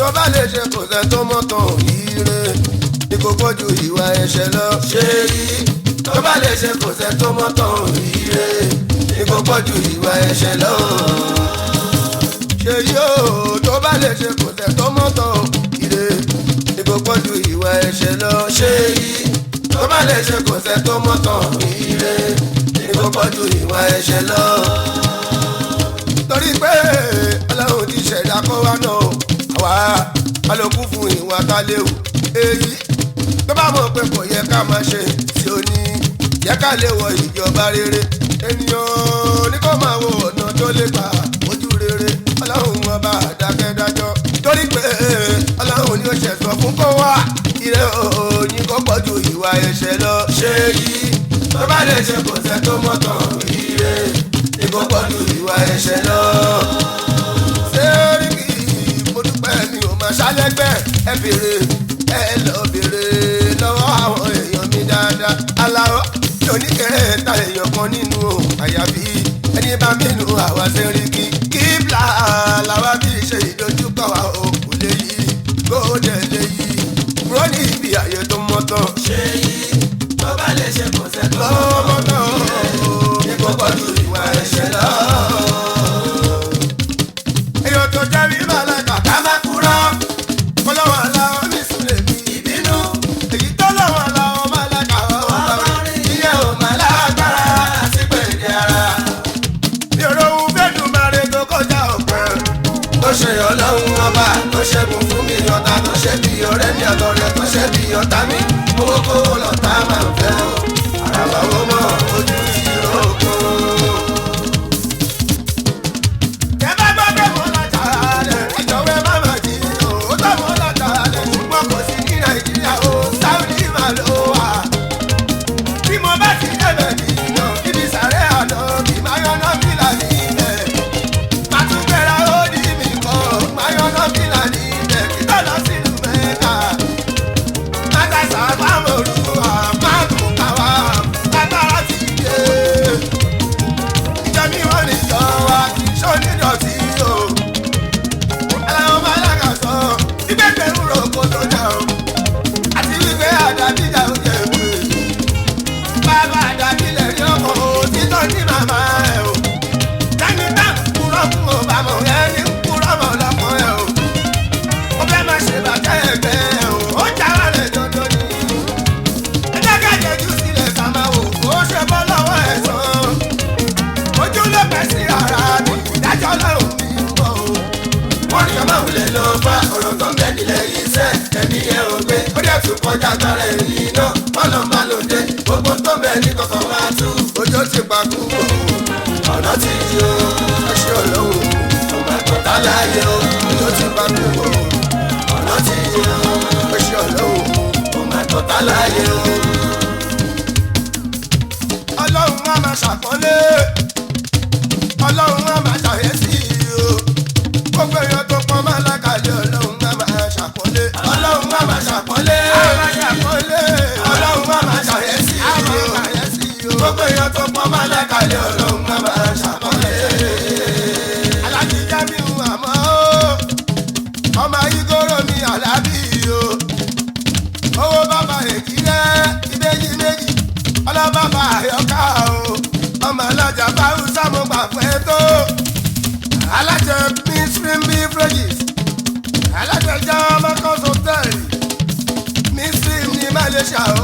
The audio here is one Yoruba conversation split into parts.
tó bá lè ṣe kò sẹ́ tó mọ́tàn ire ní kò pọ̀jù ìwà ẹ̀ṣẹ̀ lọ. ṣé yìí tó bá lè ṣe kò sẹ́ tó mọ́tàn ire ní kò pọ̀jù ìwà ẹ̀ṣẹ̀ lọ. ṣé yóò tó bá lè ṣe kò sẹ́ tó mọ́tàn ire ní kò pọ̀jù ìwà ẹ̀ṣẹ̀ lọ. ṣé yìí tó bá lè ṣe kò sẹ́ tó mọ́tàn ire ní kò pọ̀jù ìwà ẹ̀ṣẹ̀ lọ. torí pé ọlọ́run ti ṣẹ̀dá kó wá náà àwa alókùn fún ìwà ká léwu èyí tó bá mọ̀ pé kò yẹ ká máa ṣe tí ó ní yẹ ká lè wọ ìjọba rere ènìyàn ní kó máa wo ọ̀nà tó lè gbà ojú rere ọlọ́run ọba àdákẹ́dájọ́ torí pé ọlọ́run ni ó ṣẹ̀sọ́ fún kó wá ire òyìn kó pọ̀ ju ìwà ẹ̀ṣẹ̀ lọ ṣé yìí tó bá lè ṣe kò sẹ́ tó mọ́tàn ire ní kó pọ̀ ju ìwà ẹ̀ṣẹ̀ lọ sẹ́ríkì mo dúpẹ́ mi ò máa ṣálẹ́gbẹ́ ẹ bèrè ẹ lọ bèrè lọ́wọ́ àwọn èèyàn mi dáadáa aláwọ̀ mi ò ní kẹ́rẹ́ ta èèyàn kan nínú o àyàfi ẹni bá mi nù àwa sẹ́ríkì kíbla làwa bí ṣe ìdojúkọ wa o kò lè yí kó dẹ̀ lè yí kúrò ní ibi àyè tó mọ́tọ́. ṣé yí tó bá lè ṣe kò sẹ́ tó mọ́tọ́ ní kò pọ̀jù ìwà ẹ̀ṣẹ̀ lọ èèyàn tó jẹ́ rí màláìka ká má kúrọ́. kọ́lọ́wọ́ aláwọ̀ mi sùn lè mi ìbínú. èyí tó lọ́wọ́ aláwọ̀ màláìka ọ̀wọ́ bá rí. iye ò má lágbára àti pèdè ara. mi ò rohun fẹ́dùn máa re tó kọjá ọ̀pẹ́. tó ṣe ọlọ́run ọba tó ṣẹ́gun fún mi ọ̀tá tó ṣe bí ọ̀rẹ́ mi àtọ̀rẹ́ tó ṣe bí ọ̀tá mi. owó kówó lọ́tà máa ń fẹ́ o. àràbà wo mọ̀ ojú ìrókò. Ẹ bá gbọ́ pé mo lọ tààrà rẹ̀, ìjọba má mà jí o. Ó tọ́ mo lọ tààrà rẹ̀, ṣùgbọ́n kò sí ní Nàìjíríà o. Sáúdì mà ló wà. Bí mo bá ti débẹ̀ nìyàn, ibi sàrẹ́ àná kì máa yọ̀nà fìlà nílẹ̀. Màá tún gbéra ó ní mi kan, máa yọ̀nà fìlà nílẹ̀. Kí tó lọ sílùú Mẹ́ta. Má ta sàbámọ̀ olúwa, má kún káwá, lágbára ti dé ìjọ mi wọ́n ní jọ wa kì í ṣó nídọ̀tí o. aláwọ̀ máa lága sọ ìgbẹ́gbẹ́ ń ro oko tó jà o. àti wípé àdàbíjà ó jẹ pé bàbá àdàbílẹ̀ rí ọkọ̀ òtítọ́ ní màmá ẹ̀ o. tẹ́ni tá ń kúrọ́ fún o bàmọ̀ ẹni ń kúrọ́ mọ̀ lọ́mọ ẹ̀ o. ó fẹ́ máa ṣe bàtẹ́ ẹgbẹ́ ẹ̀ o. ó já wà lẹ̀ dandan ni. ẹ jẹ́ ká jẹ́jú sílẹ̀ ká máa wò ó ṣe bọ́ lọ́wọ́ ẹ̀ sàn ojú ló pẹ́ sí ara mi ìdájọ́ lọ́rùn mi ń bọ̀ o. wọ́n ní ọmọ òun lè lọ bá ọ̀rọ̀ tó ń bẹ nílẹ̀ yìí sẹ́ ẹ̀mí ẹ̀ ò gbé ó dẹ̀ tún kọjá agbára ẹ̀rí iná bọ́lọ̀ máa lò dé gbogbo tó ń bẹ ní kọ̀kọ́ wá tú. ojú ti pa kú o ọ̀nà ti yí o ẹṣẹ́ ọlọ́run ọmọ ẹ̀kọ́ tá láàyè o ojú ti pa kú o ọ̀nà ti yí o ẹṣẹ́ ọlọ́run ọmọ ẹ̀kọ́ tá láàyè o. ọlọ́run á máa ṣàkọ́lé ọlọ́run á máa ṣàyẹ́sí o gbogbo èèyàn tó pọ́n máa lákàlẹ̀ ọlọ́run á máa ṣàkọ́lé ọlọ́run á máa ṣàkọ́lé ọlọ́run á máa ṣàyẹ́sí o gbogbo èèyàn tó pọ́n máa lákàlẹ̀ ọlọ́run á máa ṣàkọ́lé. alájíjá mi ń àmọ́ ọmọ ayígóró mi àlábì o owó bàbá èjì rẹ ìbejì méjì ọlọ́bàbà àyọká o ọmọ alájà báwùsà mo gbà pẹ́ tó alájẹ mainstream beverages alájẹ jẹ́ ọmọkọ́sọ tẹ̀lé mainstream ní malaysia o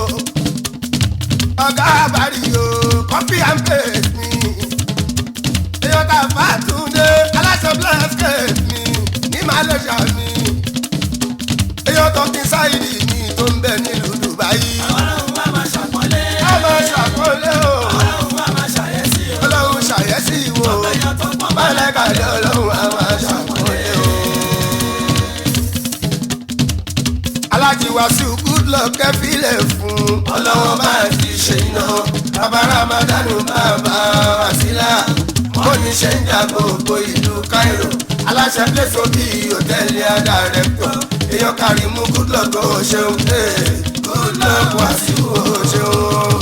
ọ̀gá àbárí o copy and paste mi èèyàn ká fàtúndé aláṣẹ blanket mi ní malaysia mi èèyàn tó kí sáyidì mi tó ń bẹ nílùú dubai. ọlọ́run wá máa ṣàpọ́nlé. a máa ṣàkọlé o ọlọ́run wá máa ṣàyẹ̀sí o. ọlọ́run ṣàyẹ́sí wo ọ̀pẹ̀yàn tó pọ̀ máa mọ́lẹ́kàlẹ́ ọlọ́run a máa ṣàkọlé o. alájí wàásù good luck kẹfílẹ̀ fún ọlọ́wọ́ máa ti ṣe iná bàbá ramadanu bàbá wàsílà mo ní ṣe ń jà gbogbo ìlú cairo aláṣẹ pẹ̀sọ́ bíi hòtẹ́ẹ̀lì àdàrẹ́pọ̀ èèyàn kàrímù good luck ó ṣeun ee good luck wàásù ó ṣeun.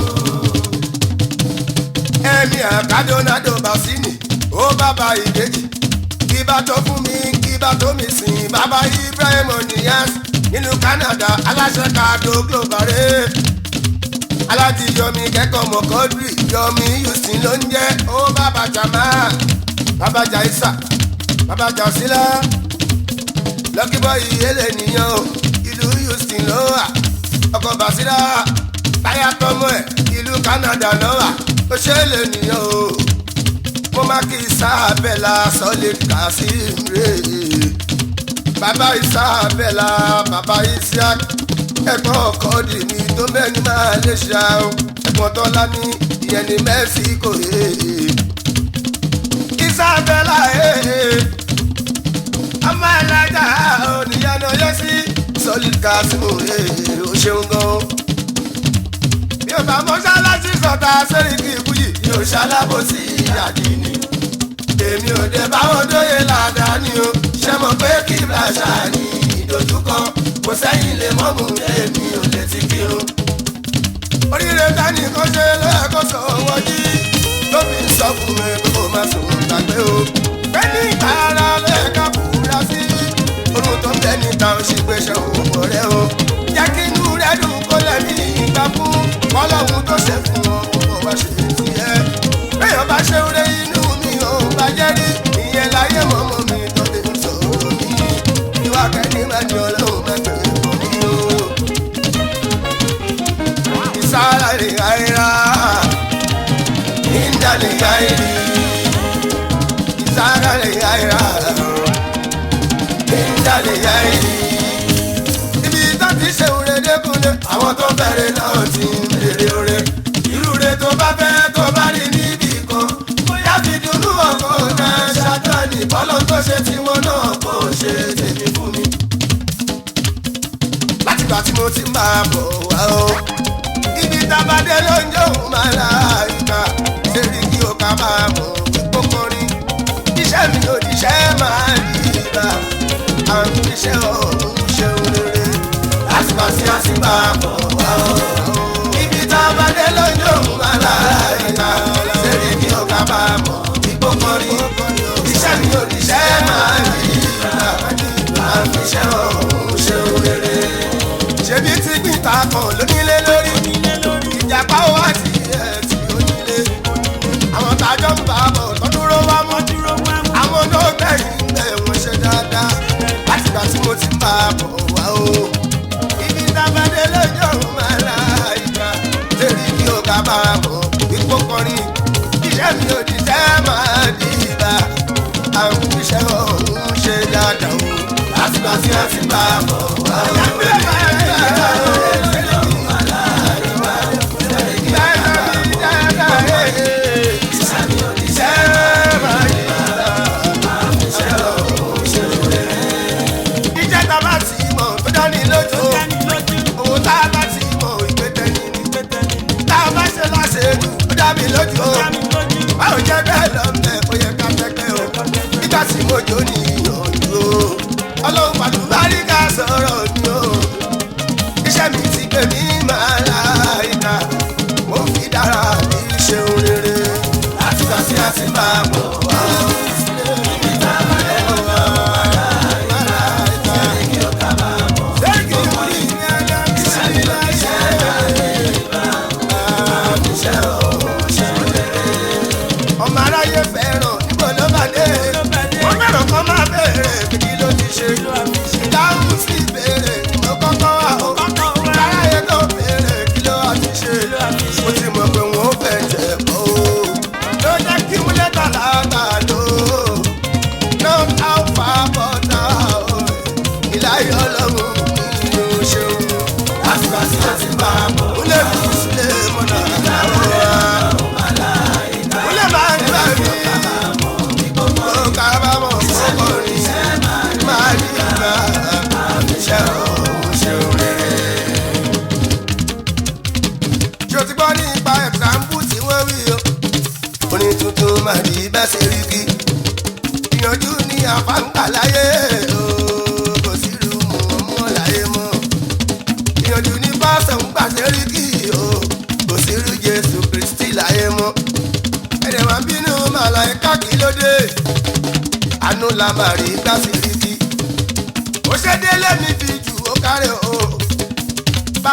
ẹ̀mí àkádọ́nádò bàṣínì ó bàbá ìdèjì kí bá tó fún mi kí ibà tó mi sìn bàbá ibrahim oníyàs nínú canada aláṣẹ kàdó global rẹ̀ aláti yọmi kẹ́kọ̀ọ́ mọ̀kọ́dúrì yọmi houston ló ń jẹ́ ó bàbá jama bàbá jaisa bàbá jasila lọ́kìbọ̀ ìyẹlẹ̀ nìyẹn o ìlú houston ló wà ọkọ̀ basira táyà tọmọ ẹ̀ ìlú canada ló wà ó ṣe é lè nìyẹn o mo má kí sábẹ́là solid kasim rè bàbá isabella bàbá isiaq ẹ̀gbọ́n ọkọ dì mí tó mẹ́ni máa lè ṣá o ẹ̀gbọ́n tọ́lá ní ìyẹn ní mẹ́síkò isabella ọmọ ẹlẹ́jà oníyanu yẹ sí solid kasim o ṣeun gan bí o bá mọ́ṣáláṣí sọ̀tà sẹ́ríkì ìbúyì yóò ṣalábòsí àdínní èmi ò dé báwọn dóye ládàáni o ṣe mọ̀ pé kí bàṣà ní ìdojúkọ kò sẹ́yìn lè mọ́mú èmi ò lè ti kírun. oríire tani kan ṣe lẹ́ẹ̀kọ́ sọ wọ́jí ló fi ń sọ fún mi pé kò má sùn gbàgbé o. pé ní ìtara lẹ́ẹ̀ka fura sí orun tó ń bẹ níta ó sì gbé ṣe òun bọ̀ rẹ o. jẹ́ kí inú rẹ dùn kó lẹ́mí ìgbà fún kọ́lọ́hún tó ṣe fún ọ kó wá ṣe tiẹ̀. béèyàn bá ṣe ń rẹ inú mi ò bàjẹ́ rí ìyẹn láyé mọ́mọ́ mi tó lè ń sọ̀rọ̀ mi. ìwà kẹ́ni máa ní ọlọ́run mẹ́fẹ̀ẹ́ fún mi o. ìsára lè gáyìrá ìdá lè gáyìrì. ìsára lè gáyìrá ìdá lè gáyìrì. ibi tó ti ṣe òre dẹ́kunlé àwọn tó bẹ̀rẹ̀ náà ti ń bèrè òre. irú re tó bá fẹ́ tó bá rí níbì kan bóyá fi dùnú ọkọ̀ náà ṣàtọ́ni bọ́lọ́ tó ṣe tiwọn náà kò ṣe tèmi fún mi. látìgbà tí mo ti máa bọ̀ wá o ibi tábàdé ló ń jóun máa la ìka ṣèrí kí o ká máa mọ̀ wípé kọrin iṣẹ́ mi ò díṣẹ́ máa rí ibà àwọn iṣẹ́ ọ̀hún ṣeun rere látìgbà tí a ti máa bọ̀ wá o ibi tábàdé ló ń jóun máa la ìka ṣèrí kí o ká máa mọ̀ wípé kọrin iṣẹ́ mi ò díṣẹ́ máa rí ibà àwọn iṣẹ́ ọ̀hún ṣeun rere ṣebí tí gbìntà kan lónílé lórí ìjàpá ó wá sí ẹ̀ tí ó nílé àwọn tájọ́ ń bá bọ̀ tó dúró wá mọ́ àwọn olóògbẹ̀yìn ẹ̀ wọ́n ṣe dáadáa látìgbà tí mo ti ń bá a bọ̀ wá o ibi tábàdé lójó máa ra ìgbà lérí kí o ká bá a bọ̀ ipò kọrin iṣẹ́ mi ò ní sẹ́ máa di ìbá àwọn iṣẹ́ ọ̀hún ṣe dáadáa o látìgbà tí a ti bá a bọ̀ wá o. Ìjẹ́ tá a bá ti mọ̀ tó dání lójú o. Òun tá a bá ti mọ̀ ìgbé tẹ́ni ni. Tá a bá ṣe láṣẹ́nu ó dá mi lójú o. Báwo jẹ́ bẹ́ẹ̀ lọ mẹ́ ó yẹ ká tẹ́gbẹ́ o. Nígbà tí mo jó ní ìyànjú o. Ọlọ́run pàdé bárí ká sọ̀rọ̀ mi o. Iṣẹ́ mi ti gbé mi máa la ìta. Mo fi dára mi ṣeun rere. Látìgbà tí a ti máa bọ̀ wá. ọmọ aráyé fẹ́ràn níbo ló bá dé wọ́n fẹ́ràn kọ́ máa béèrè kí ló ti ṣe ìdáhùn sí ìbéèrè mo kọ́kọ́ wà ó aráyé tó béèrè kí ló wà ti ṣe mo ti mọ̀ pé wọ́n fẹ́ jẹ̀ bọ́ ó ló jẹ́ kí wọ́n lẹ́tà lágbà ló náà á fà bọ́tà ó ìláyọ̀ ọlọ́run mi ò ṣeun àtìgbà tí wọ́n ti bá a bọ̀ ó lè fi sílẹ̀ mọ́nà àwọn wa ó lè máa ń gbà mí. Ó kábàámọ̀ fọkànrin máa ní ìgbà iṣẹ́ òun ṣe rere. Ṣé o ti gbọ́ nípa ẹ̀sánpù tí wọ́n wí o? Orin tuntun máa rí bẹ́ẹ̀ ṣe rí kí. Ìyànjú ní àfáǹgbà láyé o, kò sí irú mọ̀ mọ́ láyé mọ́. Ìyànjú ní pásọ̀ ń gbà ṣe rí kí o, kò sí irú Jésù Kristi láyé mọ́ ẹ̀rẹ̀ wá bínú màláìka kí ló dé àánú la máa rí gbàsíríkì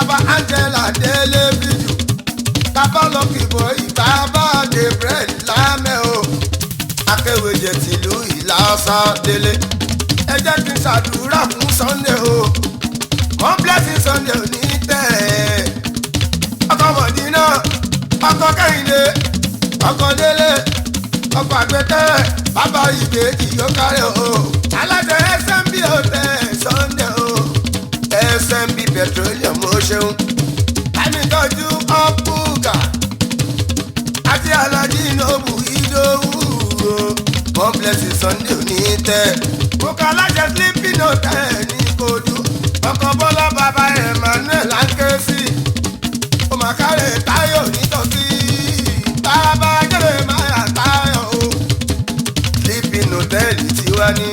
bàbá angela délé bíjù bàbá lọ́kìbọ̀ ìbàbá gabriel lámẹ́ o akéwèjẹ tìlú ìlàsà délé ẹ jẹ́ kí n ṣàdúrà fún sunday o one blessing sunday ò ní tẹ̀ ọkọ̀ mọ̀dínà ọkọ̀ kẹ́hìndé ọkọ̀ délé ọkọ̀ àgbẹ̀tẹ̀ bàbá ìbejì yóò kárẹ̀ o alájọ smb hotel sunday o smb petroleum ó ṣeun àmìtọ́jú ọ̀pùgà àti alájí nobu ìdòwú o complex sunday ò ní tẹ̀ kókó alájọ sleeping hotel ní kojú ọkọ̀ bọ́lá bàbá emmanuel ankesi ó máa kárẹ̀ táyọ̀ nítọ́sí bàbá jẹ́rẹ̀ máa táyọ̀ o sleeping hotel tiwa ní.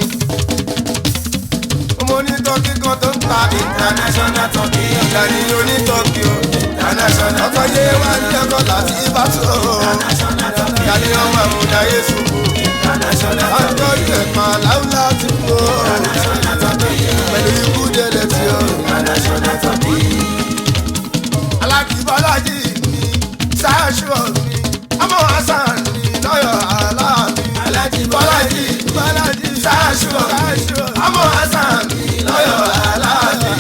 ọmọ onítọ́kí kan tó ń ta international turkey ìyàní onítọ́kí o international ọkọ̀ yé wá ní ọkọ̀ láti ìbátú o ìyàní ọmọ àmúdá yéṣu o àjọyọ̀ ẹ̀pà láwùlá ti kú o pẹ̀lú ikú délé tí o alákìbọ́lájì mi ṣáṣọ mi ọmọ hasan mi lọ́yọ̀ aláàbí alákìbọ́lájì bọ́lájì ṣáṣọ ọmọ hasan mi lọ́yọ̀ aláàbí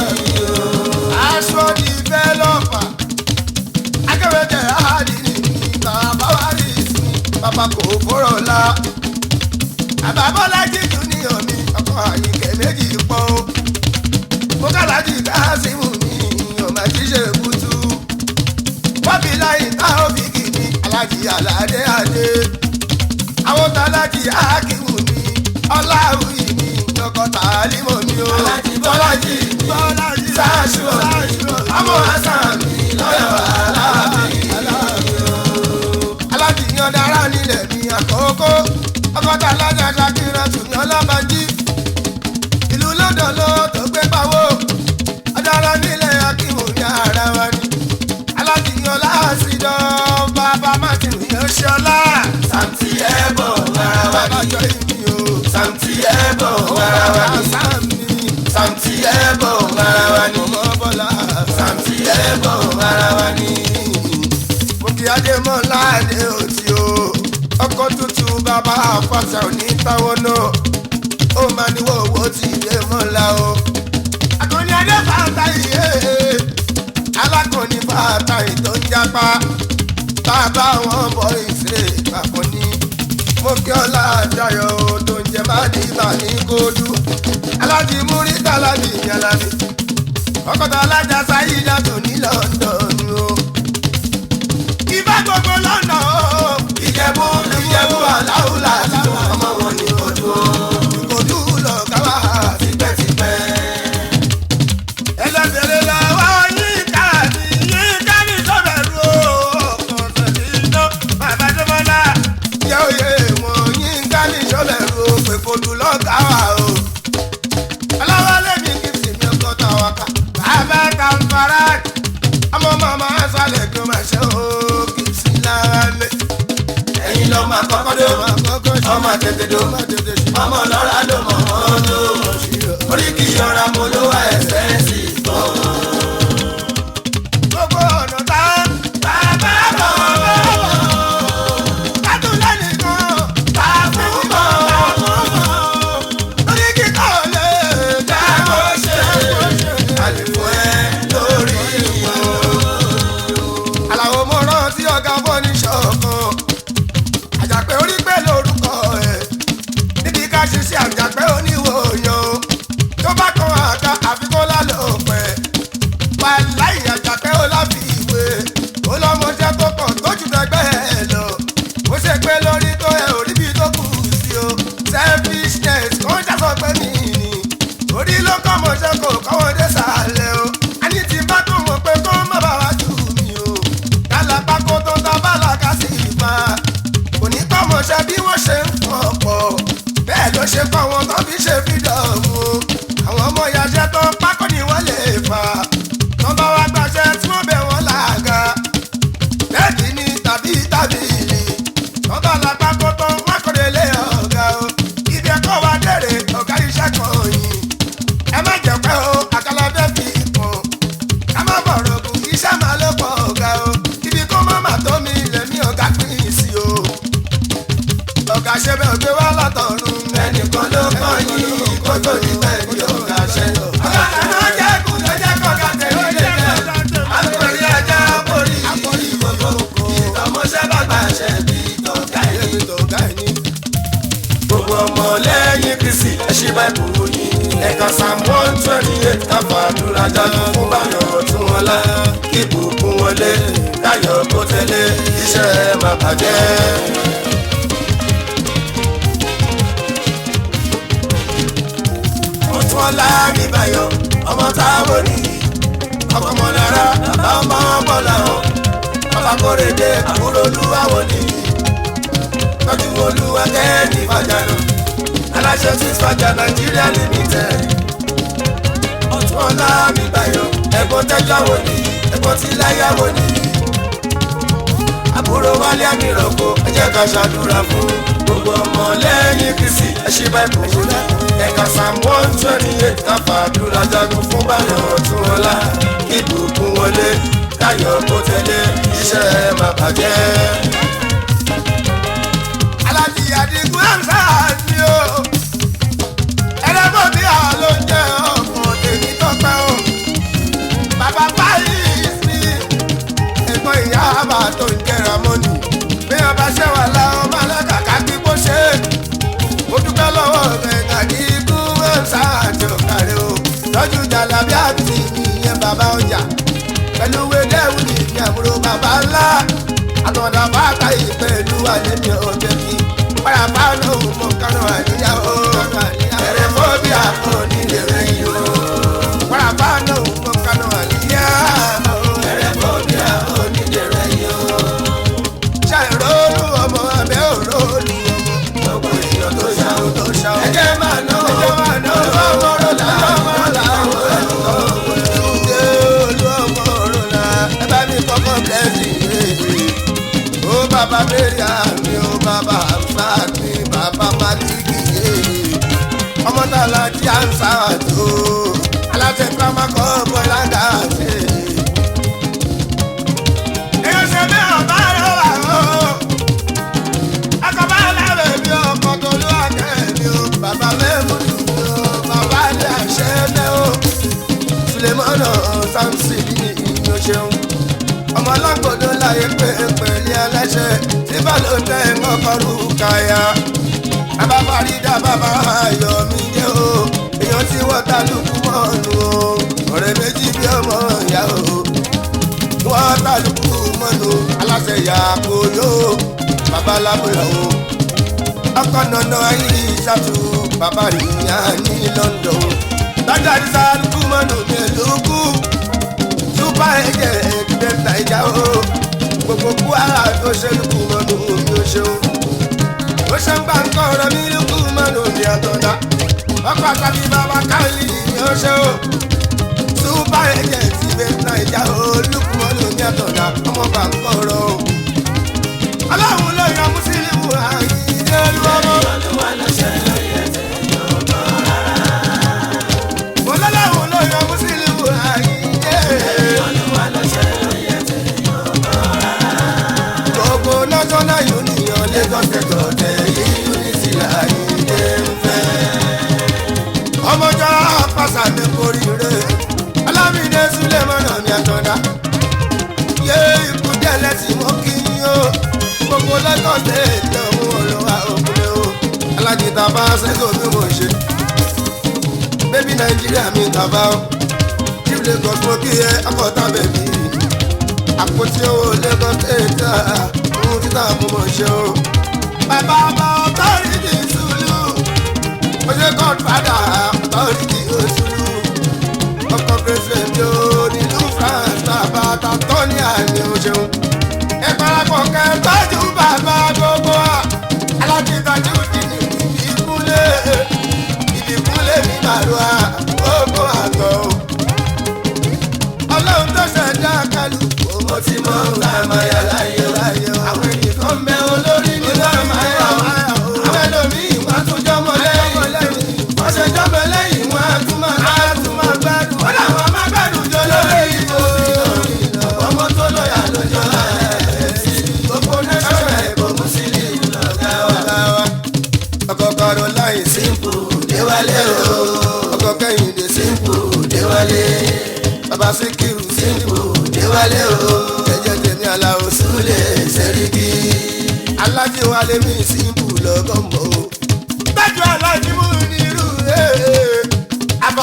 aṣọ ní bẹ́lọ́pà akẹ́wẹ́jẹ àádìrí mi bàbá wa rí sí bàbá kò fọ́rọ̀ la bàbá bọ́lájì júníọ̀ mi ọkọ̀ àyíkẹ́ méjì pọ̀ o mọ́kàlájì káàsìmù mi ọmọ àjíṣe kùtù wábí láyé táwọn fi kì mí alájì aládé adé àwọn tàlájì ákìmù mi ọláwùyí mi lọkọ tàlímọ mi o bọ́lájì bọ́lájì sáṣù ọmọ hasan mi lọ́yọ̀ aláàbí alájì yan dára nílẹ̀ mi àkókò ọkọ̀ tàlájà ṣàkírà tùmí ọlábàjì ìlú lọ́dọ̀ ló tó gbé pawó ọ̀daràn nílẹ̀ akíwò ní ara wa ni alátìyàn láàsìdọ̀ bàbá martin yóò ṣọlá. Santi ẹ̀bọ̀ ara wa bàbá ni. jọ ìmí o. Santi ẹ̀bọ̀ ara wa ni. sàmì. Santi ẹ̀bọ̀ ara wa ni. ọmọ bọ́lá. Santi ẹ̀bọ̀ ara wa ni. mo kí adémọ́lá adé òtí o. ọkọ̀ tuntun bàbá àpàtà òní táwọn náà. ó máa ní wọ́wọ́ tí ilé mọ́lá o. àkànní adé fàtà yìí alákọ̀ọ́ni fàtà yìí tó ń jápa. bàbá wọn bọ̀ ìṣe ìpàkọ́ ní. mo kí ọlá àjọyọ̀ o tó ń jẹ má ní ìbà ní kódú. alájí múrítà alájí ìyànlábí. ọkọ̀tà alájà sáyidá tó ní london o. ìbá gbogbo lọ́nà o. Ìjẹ̀bú Ìjẹ̀bú aláwùlà àti ọmọ wọn ní ojú o. ìkòdú lọ káwá. Tipẹ́tipẹ́. ẹlẹ́sẹ̀rẹ̀ la wá yín ká ní yín ká ní sọ́bẹ̀rù o. ọ̀sẹ̀ ní iná bàbá tó mọ́lá. jẹ́ òye wọn yín ká ní sọ́bẹ̀rù o. pèkòdú lọ káwá o. ọlọ́wọ́lé mi kì í sì ní ọkọ̀ táwa ká. bàbá ta ń fara. ọmọ màmá sálẹ̀ kí ó máa ṣe o. kì í sí lára lé. Ẹ̀yin lọ máa kọ́kọ́ dé. ọmọ àkọ́kọ́ ṣe. Ọmọ tètè dó. ọmọ tètè ṣe. Ọmọ lọ́ra ló mọ̀ ọ́ tó. Orí kì í yọra mo ló wá ẹsẹ̀ sí bọ̀. gbogbo ọ̀nà tá bàbá bọ̀ kátó lẹ́nìkan bàbá bọ̀ lórí kíkọ́ lè dáàbò ṣe Àlùfò ẹ lórí wọn. àlàó mo rántí ọ̀gá bọ́ni ṣọ̀kan àjàpẹ́ orí pé lórúkọ ẹ̀ níbi ká ṣiṣẹ́ àjàpẹ́ oníwòyàn tó bá kan àga àfikún lálòpẹ́ wàláì àjàpẹ́ ó láfi ìwé ó lọ́mọṣẹ́ tó pọ̀ tó jù dẹ́gbẹ́ ẹ̀ lọ ó ṣe pé lórí tó ẹ ò rí bí tó kù sí o selfishness kò ń ṣàṣọ pé mi ni orí ló kọ́ mọ̀ṣẹ́ kò kọ́wọ́ dé sàlẹ̀ o a ní ti bá tó mọ̀ pé kó má bàa wá jù mí o kálápá kó tó ta bàlákà sí ìfà òní kọ́ mọ̀ṣẹ́ bí wọ́n ṣe ń fún ọ̀pọ̀ bẹ́ẹ̀ ló ṣe kọ́ wọn tó fi ṣe fídọ̀mù àwọn ọmọ ìyàṣẹ́ tó pákó ni wọ́n lè fà tó bá wá gbàṣẹ tí wọ́n bẹ̀ wọ́n làgà bẹ́ẹ̀dì ni tàbí tábìlì tó bá la pákó tó wọ́n kò lè lé ọ̀gá o ibi ẹ̀kọ́ wa dèrè ọ̀gá iṣẹ́ kan yìí ẹ má jẹ́ pé o àkàlà bẹ́ẹ̀ fi kàn ká má ṣí báìbù yín ẹ̀ka psalm one twenty eight káfàdúrà jáde fún báyọ̀ tún wọn lá ìbùkún wọlé káyọ̀ kó tẹ̀lé iṣẹ́ ẹ̀ má bàjẹ́. ọtún ọlá mi báyọ̀ ọmọ táwọn nìyí ọmọ ọmọ náírà bàbá ọmọ bọ́lá wọn bàbá kórèdé àbúrò olúwàwọ̀ nìyí tọ́jú olúwa kẹ́ẹ̀dì fàjànà aláṣẹ six fàjà nàìjíríà limited ọtún ọlá mi báyọ̀ ẹ̀gbọ́n tẹ́jáwó nìyí ẹ̀gbọ́n tí láyàwó nìyí àbúrò wálé àmìrànkò ẹ jẹ́ ká ṣàdúrà fún gbogbo ọmọ lẹ́yìn kristi ẹṣin báìbù ẹ̀ka psalm one twenty eight káfàdúrà jagun fún báyọ̀ ọ̀tún ọlá ìbùkún wọlé káyọ̀ kó tẹ̀lé iṣẹ́ ẹ̀ má bàjẹ́. alájí àdìgún ẹ̀ńsà ni o ẹlẹ́gbọ́n bí a ló ń jẹ́ ọmọ tèmi tọ́pẹ́ o bàbá báyìí sí ẹ̀gbọ́n ìyá àbá tó ń jẹ́ra mọ́nì bí wọ́n bá ṣẹ́ wà láwọn máa lọ́kàkà kí bó ṣe é mo dúpẹ́ lọ́wọ́ rẹ̀ àdìgún ẹ̀ńsà àti ọ̀kàrẹ́ o lọ́jú jàlábí àbí ìyẹn bàbá ọjà pẹ̀lú wẹ́dẹ́wù ní ìyẹn àbúrò bàbá ńlá àtọ̀dá bá ta ìpẹ̀lú àlẹ́mí ọ̀jẹ̀ kí pàràpà lóhùn mọ́ kánú àníyàwó ẹ̀rẹ̀ fọ́bí àpò nílé rẹ̀ yìí o pàràpà lóhùn mọ́ kánú àníyàwó ẹ̀rẹ̀ fọ́bí àpò nílé rẹ̀ yìí o. ṣàìrónú ọmọ abẹ́ òrónú ọmọ gbogbo èèyàn tó ṣàwọn tó ṣàwọn. ẹ̀jẹ̀ máa ná ẹ̀jẹ̀ máa ná ọmọ rẹ̀ làwọn ọmọ làwọn ẹ̀kọ́ ìdúdé olú ọmọ rẹ̀ là ẹ bá mi kọ́kọ́ blessing ó bàbá mẹ́rin àmì ó bàbá àǹfààní bàbá maliki yé ọmọ tá a la jí àǹsà tó aláṣẹ pàmò kọ́ bọ́láńdà ṣe. èèyàn ṣe bí ọba rẹ wà ó akọ̀bá lẹ́rẹ̀ bí ọkọ̀ tó ló àkẹ́ mi ó bàbá mẹ́mú ni ó bàbá ní àṣẹ mẹ́ ó sulemọ́nà samson ní ìyó ṣeun ọmọ ọlọ́gbọ̀dọ̀ láyé pé pẹ̀lú aláṣẹ tí balùwẹ̀ ń kọ́kọ́rù káyà bàbá farida bàbá ayọ̀ mi dé o èèyàn tí wọ́n ta lùkù mọ́nu o ọ̀rẹ́ méjì bí ọmọ ìyá o wọ́n ta lùkù mọ́nu aláṣẹ ìyá kò yó bàbá lábúlọ̀ o ọkọ̀ nànà ayé ìṣàtú bàbá ìyá ní London lọ́jà ìṣà lùkù mọ́nu mi lùkù túbà ẹ̀jẹ̀ ẹ̀ẹ́dẹ́gbẹ̀ta ìjà o gbogbo kwara tó ṣe lùkù mọ́nu mi ò ṣeun ó ṣe ń gbà ń kọ́ ọ̀rọ̀ mi lùkù mọ́nu mi àtọ̀dá ọkọ̀ àtàbí bàbá káàlì ni ó ṣe o túbà ẹ̀jẹ̀ ẹ̀ẹ́dẹ́gbẹ̀ta ìjà o lùkù mọ́nu mi àtọ̀dá ọmọ bá ń kọ́ ọ̀rọ̀ o ọlọ́run ló yan mùsùlùmí àyíké lọ́wọ́. ọlọ́run ló yan mùsùlùmí àyíké. gbogbo national union lagos state ọ̀tẹ̀ yìí unity àyíké ń fẹ́. ọmọjọ́ pàṣà ní koríire alámìdé sulemọ́nà ní àtọ̀dá. yé ikú jẹ́lẹ̀ tí mo kí yín o gbogbo lagos state lọ́hún olùwà òkúlẹ̀ o alájí tàbá sẹ́kọ̀ bí mo ṣe bébí nàìjíríà mi tàbá o chief lagos mo kí ẹ akọta bẹbí àpótí owó lagos state ohun títà mo mọ̀ ṣe o. bàbá ọba ọtọ́rìtì sùlù mo ṣe godfather ọtọ́rìtì òṣùlù ọkọ̀ pèsè mi ò nílùú france bàbá tàtọ́ni àmì òṣèlú ẹ parapọ̀ kẹ́ ẹ tọ́jú bàbá gbogbo wa alákìtọ́jú ìdí ìkúlẹ̀ ìdìkúlẹ̀ mi màlúwa gbogbo àgọ́ o. ọlọ́run tó ṣẹ̀dá kálù mo ti mọ àmàyà láyé láyé o. àwọn ènìyàn kan bẹ olórí nínú àmàyà o. àwọn ẹlòmíì wọn á tún jọmọ lẹ́yìn. wọ́n ṣe jọmọ lẹ́yìn wọn á tún máa gbádùn. wọ́n làwọn máa gbádùn jọ lórí ìbò. ọmọ tó lọ́yà lọ́jọ́ gbogbo nẹ́sọ̀rọ̀ ẹ̀kọ́ mùsùlùmí lọ́gá wa. ọkọ̀ kọ̀rọ̀ láyé símpù déwálé o. ọkọ̀ kẹ́hìndé símpù déwálé. bàbá síkírù símpù déwálé o. ẹ̀jẹ̀ tèmi aláwo súlẹ̀ sẹ́ríkì. alájí wálé mi símpù lọ́gọ́mọ̀ o. bẹ́ẹ̀ni alájí mú nírú ẹ̀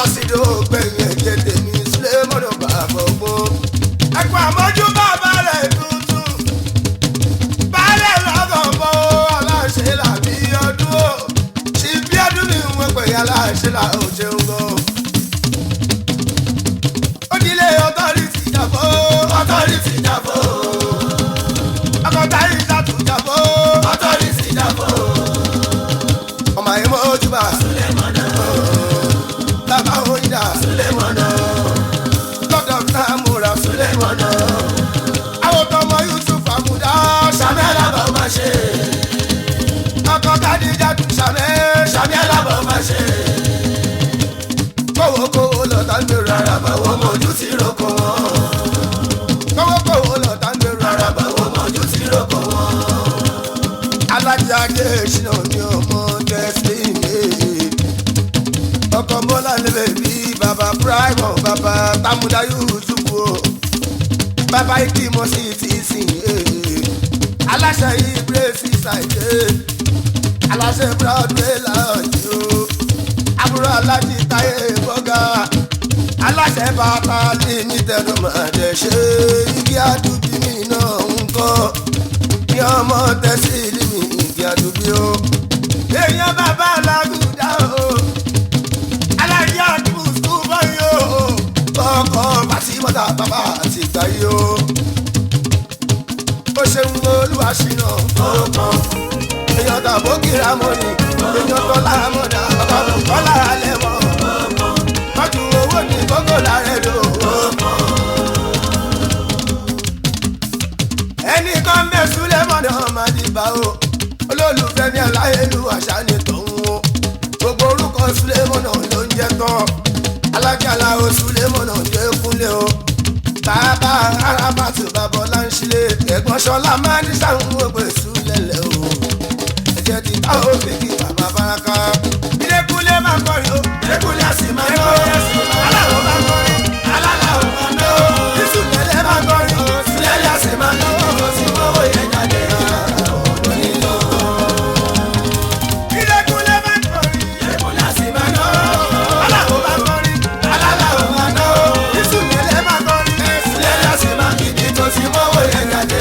sídò gbẹ̀yìn ẹ̀jẹ̀ tèmi sílẹ̀ mọ́nà bàbá ọgbọ́n. ẹ̀kọ́ àmọ́jú bàbá rẹ̀ tuntun. baálé lọ́gàn bọ́ aláṣẹ làbí ọdún o. ṣì bí ọdún ni wọ́n pè é aláṣẹ là ó jẹun gan. ó dilé ọtọ́rìtì jàbọ́. ọtọ́rìtì jábọ̀ akọta yìí ṣàtúnjàbọ́. ọtọ́rìtì jábọ̀ ọmọ yìí mọ́ ojúbà. lẹ́mọ̀nà bàbá onídà. lẹ́mọ̀nà lọ́dọ̀ náà múra. lẹ́mọ̀nà àwọn tọmọ yusuf àmúdá. sàmì alábọ̀ máa ṣe ọkọ kádìjà tún ṣàmẹ́. sàmì alábọ̀ máa ṣe kówó kówó lọ́tà ń gbèrò. àràbà wo mọ̀jú ti roko wọn kówó kówó lọ́tà ń gbèrò. àràbà wo mọ̀jú ti roko wọn alájà dé ṣìnà ní ọmọ tẹ́sílì ọkọ bọ́lá lébè bí baba prime baba tamuda yusuf o baba igi mọ sí ti sìn aláṣẹ yìí brace ṣàìdé aláṣẹ broadway láàyè o àbúrò alájí táyé bọ́gà aláṣẹ bàtà limited ọmọdé ṣe igi àdúgbò mi náà ń kọ́ ní ọmọ tẹ́sílì mi igi àdúgbò o. èèyàn bàbá làgùdà o alájí àdúgbò skul bọ́yì o ọkọ̀ pàṣípọ̀tà bàbá àti ìgbà yìí o. ó ṣeun olúwa ṣìnà ọkàn èèyàn tàbó kíra mọ́ni èèyàn tọ́lá mọ́dà bàbá kò kọ́lá alẹ́ mọ́ tọ́jú owó ní gbogbo làárẹ̀ lò ẹnì kan bẹ súlẹ̀ mọ́nà ọmọdébà o olólùfẹ́ ní aláyélú àṣà ni tọ̀hún o gbogbo orúkọ súlẹ̀ mọ́nà ló ń jẹ́ tán alájàlá o súlẹ̀ mọ́nà ló ń kúnlẹ̀ o bàbá arábàtú bàbá ọláńṣílẹ̀ ẹ̀gbọ́n ṣọlá máa ní sáwọn ògbé súlẹ̀ lẹ̀ o ẹ̀jẹ̀ ti ká o fèkì bàbá baraka ìdẹ́kùnlé máa kọrin o lẹ́kùnlé àsì máa ń aláwọ̀ máa kọrin aláwọ̀ máa ń lọ ìsúlẹ̀lẹ̀ máa kọrin o lẹ́lẹ́ àsì máa ń lọ sí owó yẹn jáde ọ̀dọ́ nílò ìdẹ́kùnlé máa kọrin. lẹ́kùnlé àsì máa ń lọ aláwọ̀ máa kọrin aláwọ̀ máa ń lọ ìsúlẹ̀lẹ̀ máa kọrin lẹ́lẹ́ àsì máa ń kìdí tó sí owó yẹn jáde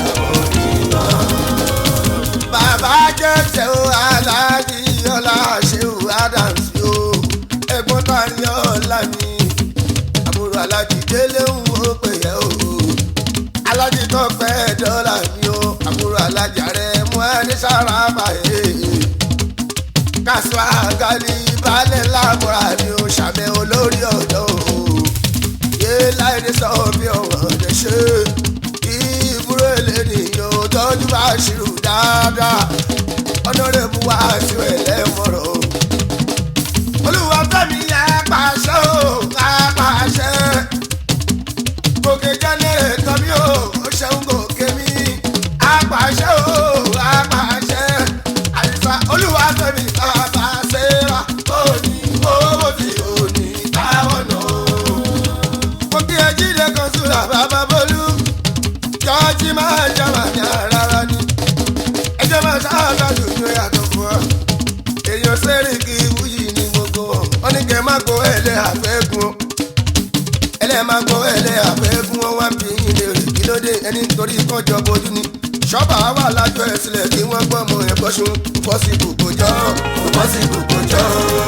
bàbá jẹ́jẹ́ o aláàjì ọlá ṣéwù adams o ẹ̀gbọ́n tani ọ̀la mi àbúrò aláàjì délé ń wo pé yẹ o aláàjì tó pẹ́ dọ́là mi o àbúrò aláàjì rẹ̀ mú ẹni sára báyé kásùá gálí balẹ̀ lámúra ni o ṣàmẹ́ olórí ọ̀dọ́ o yé láìdé sọ bí ọ̀hún ọ̀dẹ ṣe ìbúrò èlénìyàn ò tọ́jú bá ṣírù dáadáa ọ̀nàrẹ́bù wá sí ẹlẹ́mọ̀rọ̀ olúwa fẹ́mi apàṣẹ o apàṣẹ gòkè jẹ́lẹ̀ tọ́bí o ó ṣeun gòkè mi apàṣẹ o apàṣẹ àyíká olúwa fẹ́mi apàṣẹ wa òní owó tí òní táwọn náà mo kí ẹ jíde kan súra bàbá bólú jọ́ọ́jì máa jọba ní rárá ni ẹjọ́ máa ṣáàtà lójú yàtọ̀ fún ọ èèyàn sẹ́ríkì wúyì ní gbogbo wọn ní kẹ́ máa kó ẹlẹ́ àfẹ́gun ẹlẹ́ máa kó ẹlẹ́ àfẹ́gun wọn wá bí yín lè rí kí ló dé ẹni nítorí kọjọ bojú ni ṣọ́bà wà lájọ ẹ̀ sílẹ̀ kí wọ́n gbọ́ mọ ẹ̀kọ́ ṣun pọ́sibù kò jọ pọ́sibù kò jọ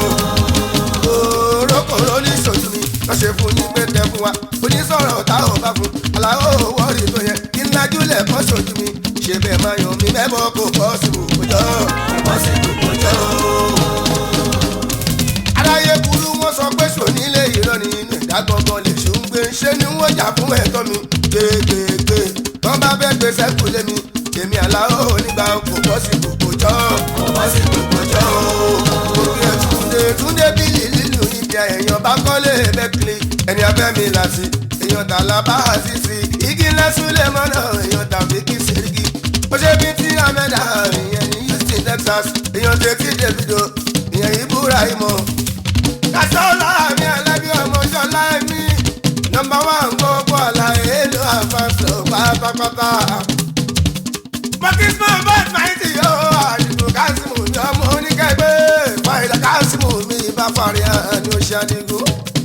kòrókòró ní ìṣojú mi wọ́n ṣe fún ní pé kẹ́ fún wa onísọ̀rọ̀ tá ò bá fún aláwọ̀ wọ́ọ̀rì tó yẹ kí n lájúlẹ̀ kọ́ ṣojú mi ṣe bẹ́ẹ̀ máa yàn mí mẹ́bọ̀ kò pọ́sibù kò jọ pọ́sibù kò jọ. aráyé burú wọn sọ pé sònílé ìran ní inú ìdá gangan lè ṣùn gbé ṣé ni wọ́n jà fún ẹ̀tọ́ mi gbégbégbé tọ́ bá fẹ́ gbé sẹ́kù lé mi èmi aláwọ̀ onígbà kò pọ́sibù kò jọ pọ́sibù kò jọ òkè túnde túnde bílì lílù ibi èèyàn bá kọ́lé bẹ́kìlì ẹni abẹ́ mi láti èèyàn tààlà bá àṣìṣe igi lẹ́sùlẹ̀ mọ́nà èèyàn tàbí kí sẹ́ríkì ó ṣe bí tí amẹ́dà ìyẹn ní houston texas èèyàn tètè davido ìyẹn ibùra ìmọ̀ kásánlá mi ẹlẹ́bí ọmọ ṣọlá ẹ̀mí nọmba wán gbogbo àlàyé ló àfàṣọ pátápátá mọ́kísmọ́ bọ́ọ̀d máìtì yóò àdìgbò kásìmù ní ọmọ oníkẹ́gbẹ́ fàìdà kásìmù mi bá fàrí àní oṣù. ṣe adigun.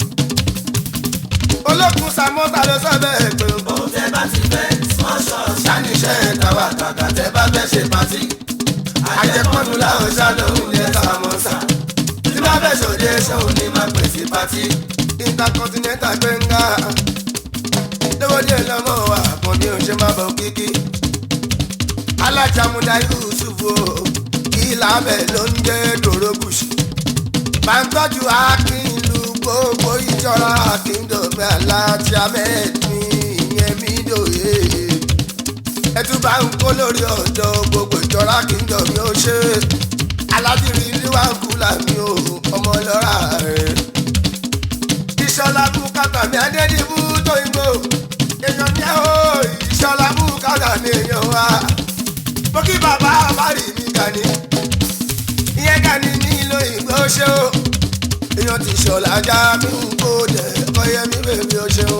olókùn samọ́ta ló sọ bẹ́ẹ̀ pé ohun tẹ́ bá ti fẹ́ small shop ṣáníṣẹ́ tàwa kàkà tẹ́ bá fẹ́ ṣe pàtì. àjẹpọ́nù làwọn ṣàlóhùn yẹn ká mọ́ sá. tí bá fẹ́ ṣòde ṣòun ní máa pèsè pàtì. intercontinental gbẹ̀ngà lówódé lọ́mọ wa kan bí o ṣe máa bọ̀ kíkí. alájàmúdá yusuf o ìlàbẹ̀ ló ń jẹ́ dòrógùsì. bàǹtọ́jú akínlu gbogbo ìjọra akíndòmí aláàtì ahmed ní ìyẹn mi dòye. ẹtú bá ń kó lórí ọ̀dọ́ gbogbo ìjọra akíndòmí ó ṣe. aládìrí níwájú làmì o ọmọ lọ́ra rẹ̀ ìṣọlá bùkátà mi adédìbò tó ìgbò èèyàn ní ẹ̀ o ìṣọlá bùkátà mi èèyàn wa mo kí bàbá àbárí mi kàní ìyẹn kàní ní ìlò ìgbò ṣe o èèyàn ti ṣọlá já mi ń kó dẹ̀ ọyẹ mi bèbí o ṣe o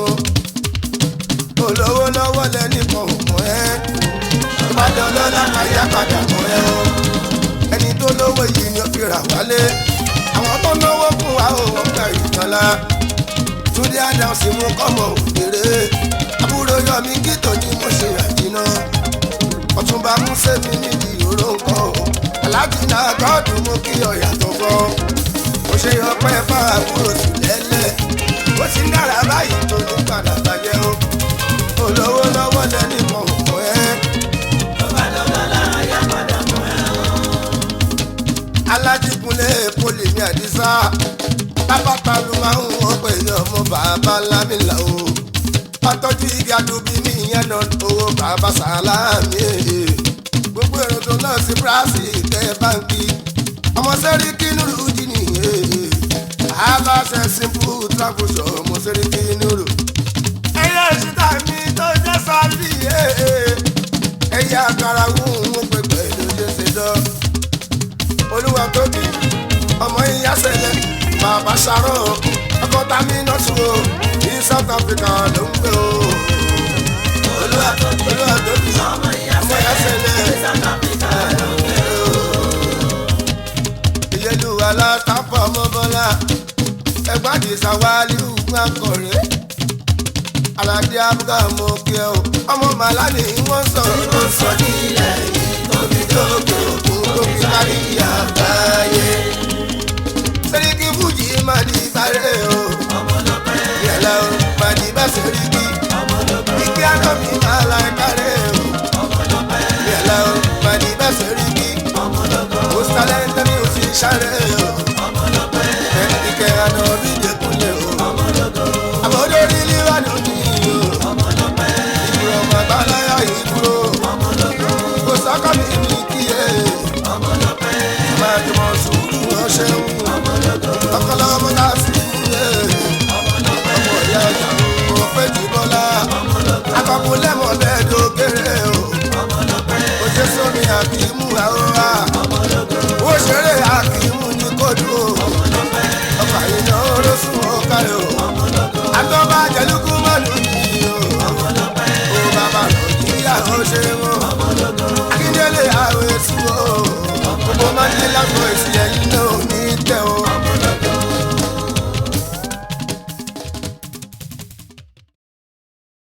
olówó lọ́wọ́ lẹ́nìkan ò mọ̀ ẹ́ ìbàdàn lọ́la káyà padà mọ̀ ẹ́ o ẹni tó lówó yìí ni ó fi rà wálé àwọn tó náwó fún wa ò wọ́n gbà ìjọba túndé àdánsì mú kọ́mọ òkèrè àbúrò yọmí kító ni mo ṣe àjìnà ọ̀túnba músẹ́mi níbi ìró nǹkan o aláàjì náà gọ́ọ̀dù mú kí ọ̀yà tó gbọ́ mo ṣe ọpẹ́ fáwọn àbúrò sílẹ̀lẹ̀ ó ti ń dára báyìí tó ní padà bàjẹ́ o olówó lọ́wọ́ lẹ́ni mọ̀ ọ́ ẹ́. tó bá dọ́là láàyà padà mọ́ ẹ o. alájíkunlé poli ní àdìsá pápákọ̀ ló máa ń wọ́n pẹ̀lú ọmọ bàbá lámìlà o pátọ́jú igi adóbi mi yẹn nà owó bàbá sàlámì gbogbo èrò tó náà sí bíráàsì tẹ báńkì ọmọ sẹ́ríkì nùrù dínì aláṣẹ simple travel show ọmọ sẹ́ríkì nùrù. ẹyẹ ìṣúta mi tó jẹ́ sáré ẹyẹ àkàrà wù ú pé pẹ̀lú ṣe ṣe dán olúwa tóbi ọmọ ìyá sẹlẹ bàbá sàrọ ọkọ tami nọtù o ní south africa ló ń gbé o olúwa olúwa tóbi ọmọ ìyá ọmọ ìyá sẹlẹ south africa ló ń gbé o. ìyẹlúwa látàpọ̀ ọmọ bọ́lá ẹgbàdì sàwálì ùgbọ́n akọ̀rẹ́ aládé abúgá mọ kí ẹ o ọmọ màlá ni wọ́n sọ̀rọ̀ tó sọ ní ilẹ̀ yìí tóbi lókè òkun tó fi kárí àgbáyé sẹ́ríkì fújì má di sáré o. ọmọlọpẹ́ yẹlẹ o màdì bá sẹ́ríkì ọmọlọpẹ́ ike anọmi máa la kárẹ̀ o. ọmọlọpẹ́ yẹlẹ o màdì bá sẹ́ríkì ọmọlọpẹ́ o sálẹ̀ tẹ́mi o sì sáré o. ọmọlọpẹ́ ike anọmi dẹkùnlé o. ọmọlọpẹ́ àbọ̀dé orílẹ̀ wà lónìí o. ọmọlọpẹ́ ìbúrò màgbáláyà ìbúrò. ọmọlọpẹ́ kò sọ́kọ́ mi ní kíyè. ọmọlọpẹ́ máa jùmọ̀ sùúrù wọn ṣeun. ọkọlọ́mọ náà sì ń yé. ọmọlọpẹ́ ọmọ ìyá ìjà mo fẹ́ jù bọ́lá. akọkùn lẹ́mọ̀ bẹ́ẹ̀ dókèrè o. ọmọlọpẹ́ ojú sómi àkìmú àwòrán. ó ṣeré àkìmú ní kódù o. ọkọ̀ àyìnà olóṣùn ọ̀kàrẹ̀ o. àtọ́ba jẹ̀lúkú mọ́nù yìí o. ó bàbá nàìjíríà ó ṣe wọ́n. akíndélé àwẹ̀ sùn o. gbogbo máa ń dé lágbo èsì ẹ̀yìn náà